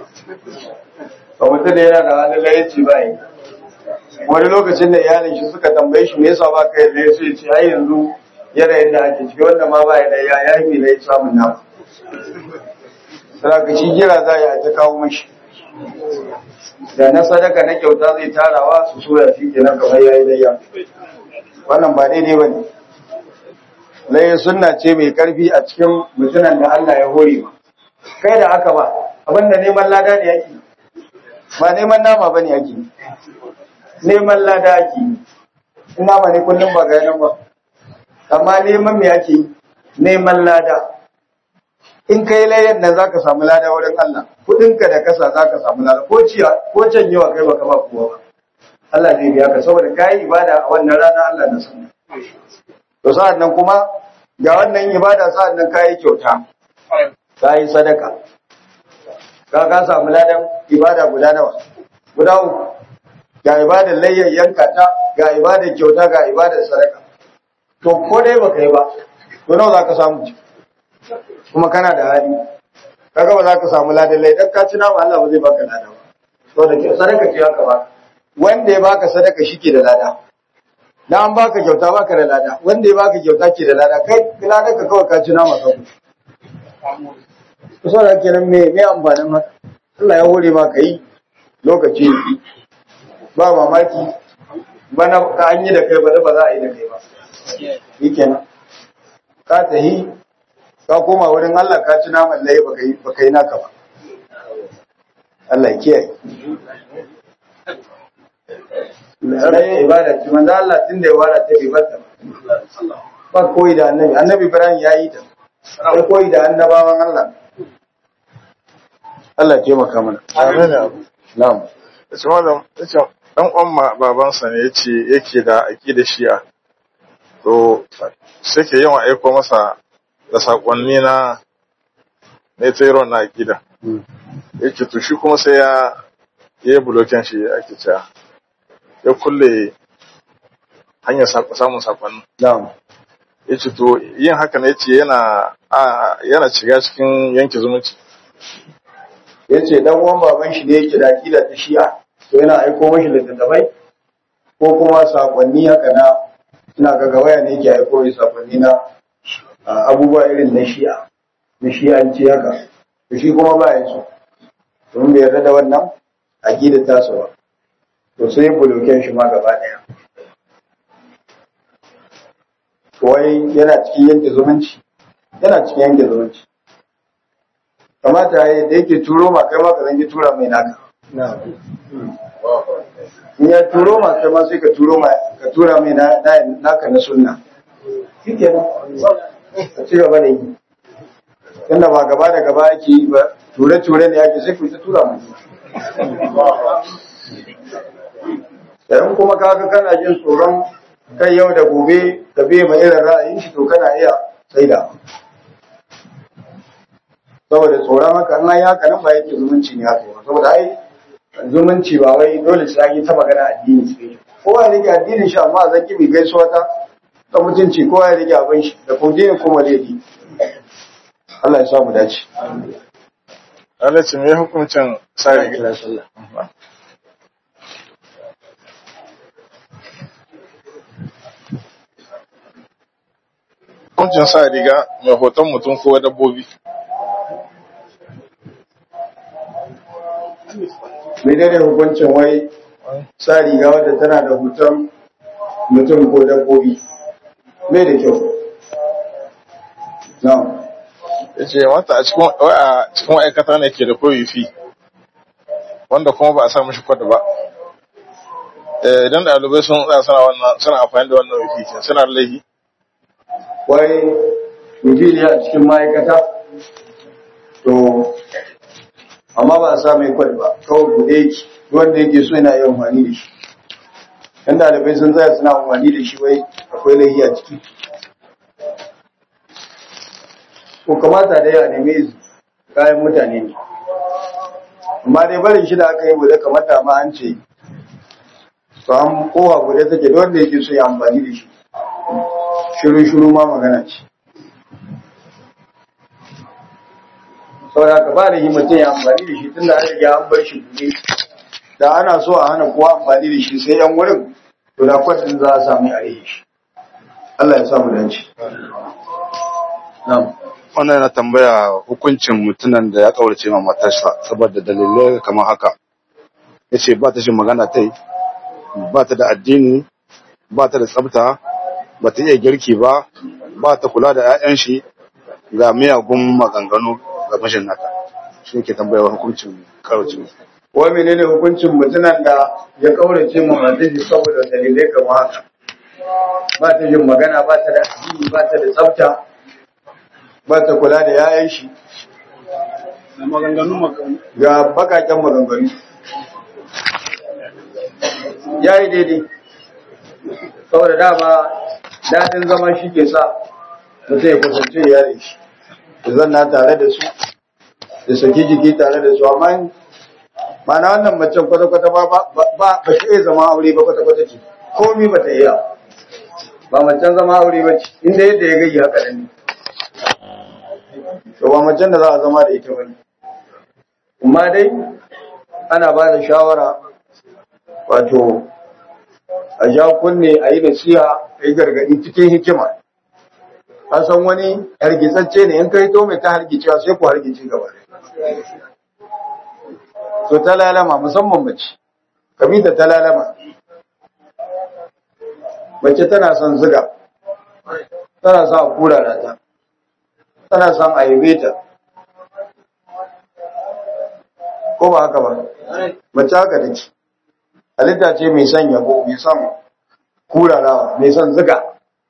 ba mutum da yana da halin layanci ba yi wani lokacin da iyalin shi suka tambaye shi me yasa ba ka yarda sai ya ce ai yanzu yanayin da ake ciki wanda ma ba ya da ya ya yi mai samun nama sai ka shi jira za a ta kawo mashi da na sadaka na kyauta zai tarawa su soya shi kenan kamar yayi layya wannan ba daidai bane layya sunna ce mai karfi a cikin mutunan da Allah ya hore ma kai da aka ba abinda neman lada ne yake ba neman nama bane yake neman lada ake in nama ne kullum ba ga nan ba amma neman me ake neman lada in kai layar nan zaka samu lada wurin Allah kudinka da kasa zaka samu lada ko ciya ko can yawa kai baka ba kowa ba Allah zai biya ka saboda kai ibada a wannan rana Allah na san to sa'an nan kuma ga wannan ibada sa'an nan kai kyauta kai sadaka ka ka samu ladan ibada guda nawa guda uku ga ibadar layyar yanka ta ga ibadar kyauta ga ibadar sadaka to ko dai baka yi ba to nawa zaka samu kuma kana da hali kaga ba za ka samu ladan lai dan ka ci nama Allah ba zai baka lada ba to da ke sadaka ce haka ba wanda ya baka sadaka shike da lada na an baka kyauta baka da lada wanda ya baka kyauta ke da lada kai lada ka kawai ka ci nama ka ku so da kenan me me amfanin haka Allah ya hore ma kai lokaci ba mamaki bana ka an yi da kai ba ba za a yi da kai ba shikenan ka tahi ka koma wurin Allah ka ci naman laye baka yi baka yi naka ba Allah ya kiyaye laye ibada ce manzo Allah tun da ya wara ta ibada ba koyi da annabi annabi Ibrahim ya yi ta ba koyi da annabawan Allah Allah ya taimaka mana Amin. na'am Yace malam yace dan uwan babansa ne yace yake da aqida shi'a. To sai ke yawan aiko masa da sakonni na ne tsayron na aqida. Yake to shi kuma sai ya yi blokin shi ake cewa ya kulle hanyar sak- samun sakonni. na'am Yace to yin haka ne yace yana a- yana shiga cikin yanke zumunci. yace dan uwan baban shi ne yake da akida ta Shi'a to yana aiko mashi littattafai ko kuma sakonni haka na ina ga gawaya ne yake aiko mai sakonni na a, abubuwa irin na Shi'a na Shi'anci haka to shi kuma ba ya so domin bai yarda da wannan akida ta sa ba to sai ya buloken shi ma gaba daya wai yana cikin yanke zumunci yana cikin yanke zumunci kamata ya yi da yake turo ma kai ma ka zangi tura mai naka in ya turo ma kai ma sai ka turo ma ka tura mai na- na- naka na sunna shi ke nan ka ci gaba da yi tunda ba gaba da gaba ake yi ba ture-ture ne ake sai ku ta tura mai yayin kuma kaga kana jin tsoron kai yau da gobe ka biye ma irin ra'ayin shi to kana iya tsaida saboda tsoron haka an yi haka nan ba yake zumunci ne haka ba saboda ai zumunci ba wai dole sai yi ta magana addini sai kowa ya rike addinin shi amma a zaki mai gaisuwa ta ta mutunci kowa ya rike abin shi da kuma dinin kuma laifi Allah ya sa mu dace Allah ce me hukuncin sa riga hukuncin sa riga mai hoton mutum ko dabbobi menene hukuncin wai sa riga wadda tana da hoton mutum ko dabbobi mai da kyau na'am ya ce wata a cikin wai a cikin ma'aikata ne ke da koyi fi wanda kuma ba a sa mishi kwada ba Eh, idan ɗalibai sun tsaya suna wannan suna amfani da wannan wifi ke suna da laifi wai mutum ne a cikin ma'aikata to amma ba a sa mai kwal ba kawai bude yake wanda yake so yana yi amfani da shi yan ɗalibai sun tsaya suna amfani da shi wai akwai laifi a ciki ko kamata da ya nemi izini kayan mutane ne amma dai barin shi da aka yi bude kamar da ma an ce to an kowa bude take da wanda yake so ya amfani da shi shiru-shiru ma magana ce saboda ka ba da yi mutum ya amfani da shi tun da an riga an bar shi buɗe da ana so a hana kowa amfani da shi sai yan wurin to da kwatin za a sami a rage shi Allah ya samu dace na'am wannan yana tambaya hukuncin mutumin da ya kaurace ma matarsa saboda dalilai kamar haka ya ce ba ta shi magana ta yi ba ta da addini ba ta da tsafta ba ta iya girki ba ba ta kula da 'ya'yan shi ga miyagun maganganu ga mashin nata shi ke tambaya hukuncin kaurace wai menene hukuncin mutumin da ya kaurace ma matar shi saboda dalilai kamar haka ba ta yin magana ba ta da addini ba ta da tsafta ba ta kula da 'ya'yan shi ga bakaken maganganu ya yi daidai saboda dama daɗin zama shi ke sa mutum ya kusance iyalin shi da zanna tare da su da saki jiki tare da su amma mana wannan macen kwata-kwata ba ba ba shi iya zama aure ba kwata-kwata ce komi ba ta iya ba macen zama aure ba ce inda yadda ya gayi haka nan ne to ba macen da za a zama da ita ba ne amma dai ana ba da shawara wato a ja kunne a yi nasiha a yi gargaɗi cikin hikima ka san wani hargitsacce ne in kai to mai ta hargicewa sai ku hargice gaba to ta lalama musamman mace kabita ta lalama mace tana son ziga tana son a kurara ta tana son a yabe ta ko ba haka ba mace haka take halitta ce mai son yabo mai son kurarawa mai son ziga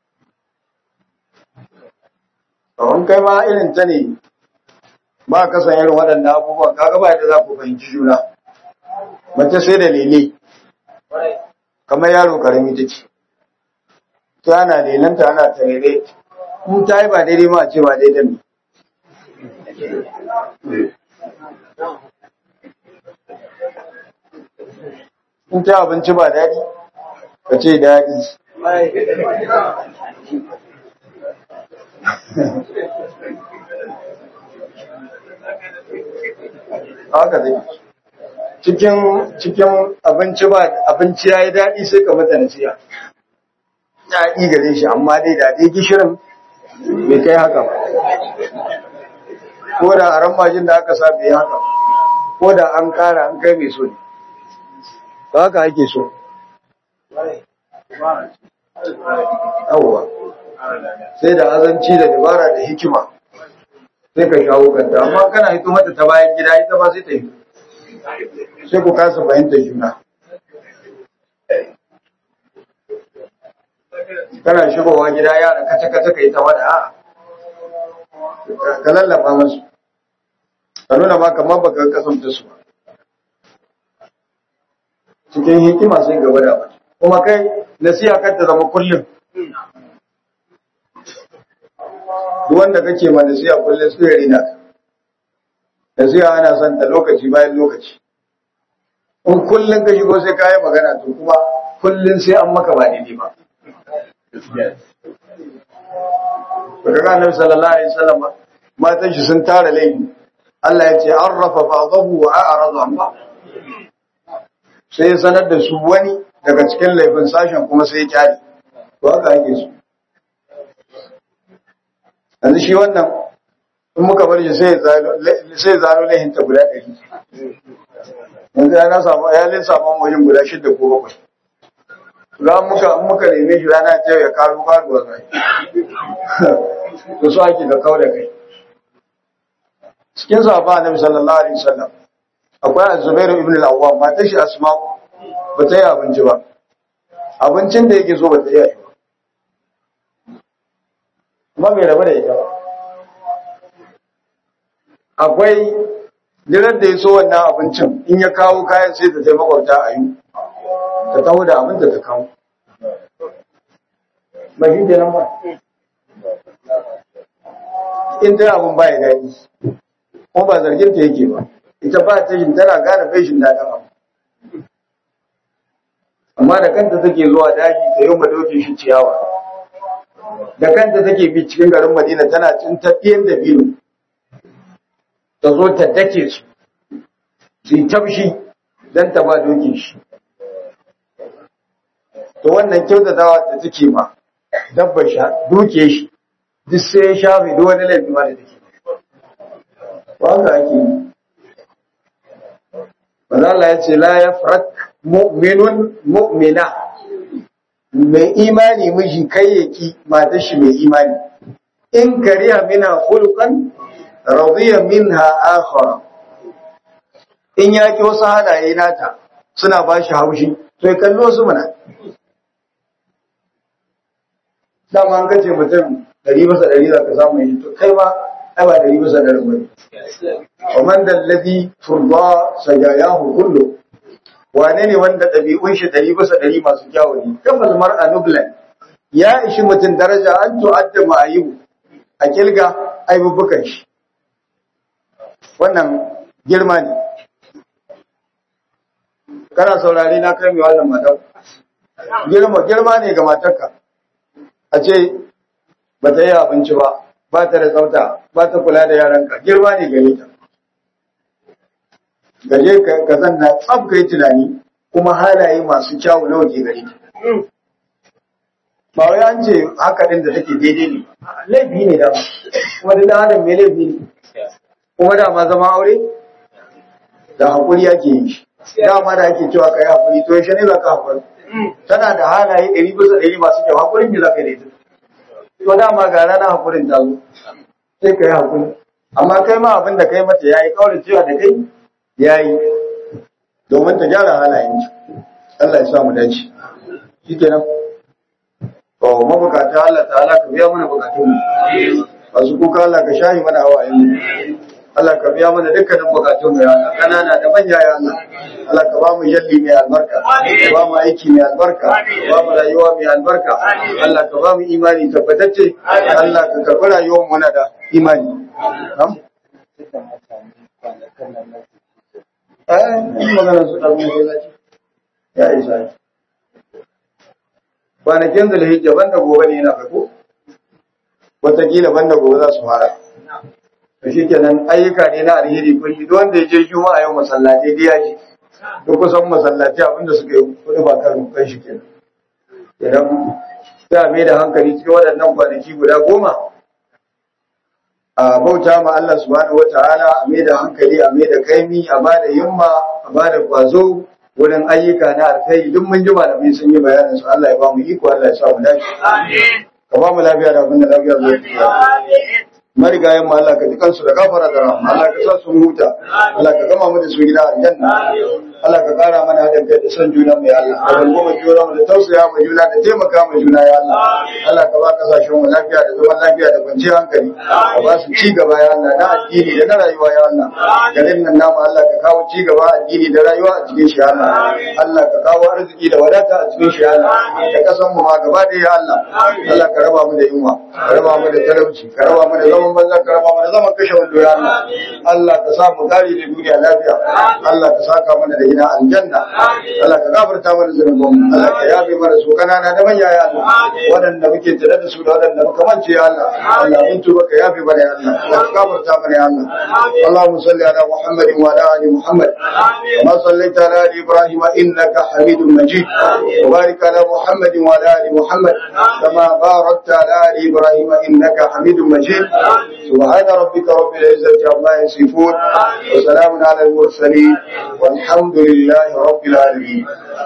kawon kai ma irin ta ne ba ka san irin waɗannan abubuwan kaga ba yadda za ku fahimci juna mace sai da lele kamar yaro karami take ta ana lelanta ana tarere in ta yi ba daidai ma a ce ba daidai ne in ta abinci ba daɗi ka ce daɗi haka zai cikin cikin abinci ba abinci ya yi daɗi sai ka mata nasiya daɗi gare shi amma dai daɗi gishirin bai kai haka ba ko da a ramajin da aka sa bai haka ko da an kara an kai mai so ne ba haka ake so yawwa sai da azanci da dabara da hikima sai ka shawo kanta amma kana hito mata ta bayan gida ita ba sai ta yi sai ku kasa fahimtar juna kana shigowa gida yara kace kace ka yi ta wada a ka lallaba masu ka nuna ma kamar baka kasance su ba cikin hikima sai gaba da wata kuma kai nasiha kar ta zama kullum duk wanda kake ma nasiha kullum sai ya rina ka nasiha ana son ta lokaci bayan lokaci in kullum ka shigo sai kayi magana to kuma kullum sai an maka ba daidai ba Baka ga Annabi sallallahu alaihi wasallam matan shi sun tara laifi Allah ya ce arrafa ba'dahu wa a'rada an ba sai ya sanar da su wani daga cikin laifin sashen kuma sai ya kyale to haka ake su yanzu shi wannan in muka bar shi sai ya zaro laifin ta guda ɗari yanzu ya na samu ya lin samu wajen guda shidda ko bakwai za muka muka neme shi rana ce ya karu karuwa zai to so ake da kau da kai cikin sahaba annabi sallallahu alaihi wasallam akwai az-zubair ibn al-awwam matar shi asma ba ta yi abinci ba abincin da yake so ba ta yi kuma bai rabu da ita ba akwai dinar da ya so wannan abincin in ya kawo kayan sai ta taimaka makwabta a yi ta taho da abin da ta kawo ba shi kenan ba in ta abin ba ya daɗi kuma ba zargin ta yake ba ita ba ta yin tana gane fashin daɗin abu amma da kanta take zuwa daji ta yi madokin shi ciyawa da kanta take bi cikin garin madina tana cin tafiyan da biyu ta zo ta dake su su yi tafshi don ta ba dokin shi to wannan kyautatawa ta take ma dabba sha duke shi duk sai ya shafe duk wani laifi ma da take ba haka ake yi Allah ya ce la yafrak mu'minun mu'mina mai imani miji kai yaki matar shi mai imani in kariya mina khulqan radiya minha akhara in yaki wasu halaye nata suna ba shi haushi to ya kallo su mana dama an kace mutum dari masa dari za ka samu yi to kai ma ai ba dari masa dari ba wa man dalladhi turba sajayahu kullu wane ne wanda ɗabi'un shi ɗari bisa ɗari masu kyawu ne kamar mar'a nublan ya ishi mutum daraja an tu'adda ma'ayibu a kilga aibubukan shi wannan girma ne kana saurare na kai mai wannan matar girma girma ne ga matarka a ce ba ta yi abinci ba ba ta da tsafta ba ta kula da yaranka girma ne gare ta gaje ka zanna tsab kai tunani kuma halaye masu kyawu nawa ke gare ta ba wai an ce haka din da take daidai ne laifi ne dama kuma da adam mai laifi ne kuma dama zama aure da hakuri ake yi shi dama da ake cewa kai hakuri to yaushe ne za ka hakuri tana da halaye ɗari bisa ɗari masu kyau hakurin ne za ka yi da ita to dama ga rana hakurin ta zo sai ka yi hakuri amma kai ma abin da kai mata yayi kawai cewa da kai yayi domin ta gyara halayen ki Allah ya sa mu dace shikenan to mabukata Allah ta'ala ka biya mana bukatun mu masu kuka Allah ka shahi mana hawayen mu Allah ka biya mana dukkanin bukatun mu ya Allah kanana da manya ya Allah Allah ka ba mu yalli mai albarka ka ba mu aiki mai albarka ka ba mu rayuwa mai albarka Allah ka ba mu imani tabbatacce Allah ka karɓi rayuwar mu na da imani Na'am? Eh, in magana su ɗan mu ya ya isa kwanakin da lahijja banda gobe ne yana farko wataƙila banda gobe za su fara to shi kenan ayyuka ne na alheri kun yi wanda ya je juma'a yau masallatai da ya ji duk kusan masallatai abinda suka yi kuɗi ba kan kan shi kenan idan sai a mai da hankali cikin waɗannan kwanaki guda goma a bauta ma Allah subhanahu wata'ala a mai da hankali a mai da kaimi a ba da himma a ba da kwazo wurin ayyuka na alkhairi duk mun ji malamai sun yi bayanin su Allah ya ba mu iko Allah ya sa mu dace ka ba mu lafiya da abin da lafiya zai marigayen mu Allah ka ji kansu da gafara da rahama Allah ka sa su huta Allah ka gama mu da su gida aljanna Allah ka kara mana haɗin kai da son juna mu ya Allah ka rangoma juna mu da tausaya mu juna da taimaka mu juna ya Allah Allah ka ba kasashen mu lafiya da zaman lafiya da kwanciyar hankali ka ba su ci gaba ya Allah na addini da na rayuwa ya Allah garin nan namu Allah ka kawo ci gaba addini da rayuwa a cikin shi ya Allah Allah ka kawo arziki da wadata a cikin shi ya Allah da kasan mu ma gaba ɗaya ya Allah Allah ka raba mu da yunwa ka raba mu da talauci ka raba mu da zaman banza ka raba mu da zaman kashe wando ya Allah Allah ka sa mu kare da duniya lafiya Allah ka saka mana da ina aljanna Allah ka gafarta mana zunubin Allah ka yafe mana su kanana da manya ya Allah waɗanda muke tare da su da waɗanda muka mance ya Allah Allah mun tuba ka yafe mana ya Allah ka gafarta mana ya Allah Allahumma salli ala Muhammad wa ala ali Muhammad kama sallaita ala ali Ibrahim innaka Hamidum Majid wa barik ala Muhammad wa ala ali Muhammad kama barakta ala ali Ibrahim innaka Hamidum Majid سبحان ربك رب العزة عما يصفون وسلام على المرسلين والحمد لله رب العالمين